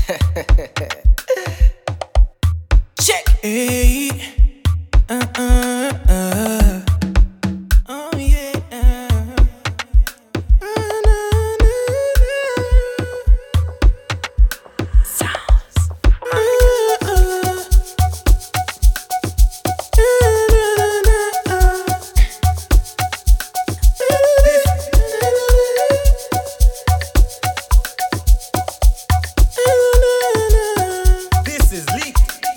Check. Hey, uh, uh, uh. Oh, yeah. Uh, na, na, Sounds. na. Uh, uh. Na, na, na, uh. This is Lee.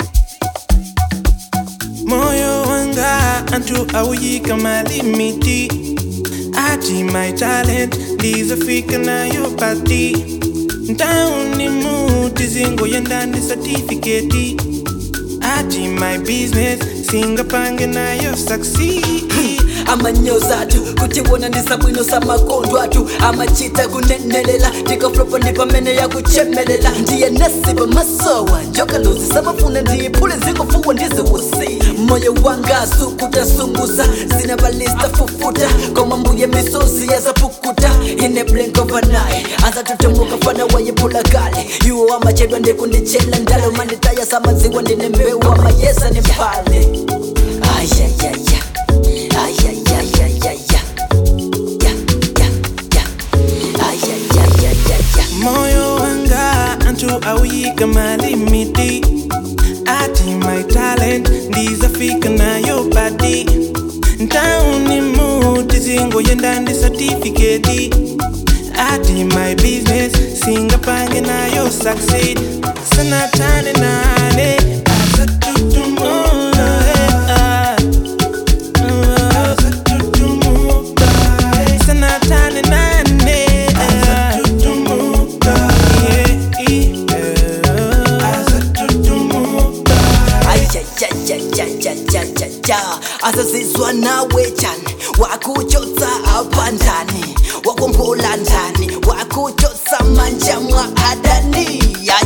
moyo wanga antu auyika malimiti ati my talent ndizofika nayo pati ntauni muti zingo ya ndani certificate ati my business singapange nayo succeed amanyoza atu kutibona ndisabwino samakondo atu amachita kunenelela ndikaflopo ndipamene yakuchemelela ndiye nesipa masowa njokalozi samafuna ndiyiphule zikofuwa ndiziwusi moyo wanga sukutasunguza zinabalista fufuta koma mbuye misozi yazapukuta ine blink of an eye azatutemuka fana wayiphula kale iwo amachedwa ndikundichela ndalo manditaya samadziwa ndine mbewu amayesa niphale ayayaya ayayayayaya ya ya ya ayayayayaya moyo wanga antu auyika malimiti ati my talent ndizafika nayo pati ntauni muti zingo yendandi certificate ati my business singapange nayo succeed sanatane nane azatutumuka eh, ah. azatutumuka eh. sanatane nane azatutumuka yeah, yeah. azatutumuka ayayayayayayaya azazizwa nawe jani wakuchotsa apa ndani wakombola ndani wakuchotsa manja mwa adani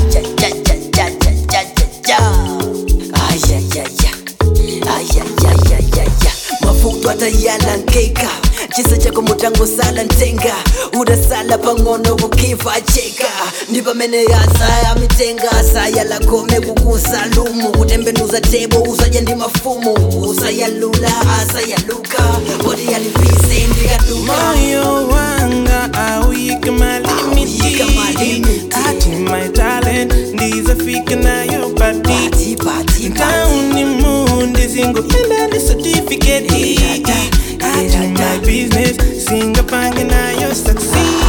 ayayayayayaya ayayayayayaya mafuto atayalankeka chisa chako mutango sala ntenga udasala pang'ono kukiva cheka ndi pamene asaya mitenga asaya lakome kukusalumu kutembenuza tebo usaja ndi mafumu usayalula asayaluka poti yalipise ndikaduma moyo wanga auyika Auyika malimiti. malimiti ati my talent ndizafika nayo pati pati pati pati ntauni mundi zingo yendandi certificate ati my business singapange nayo succeed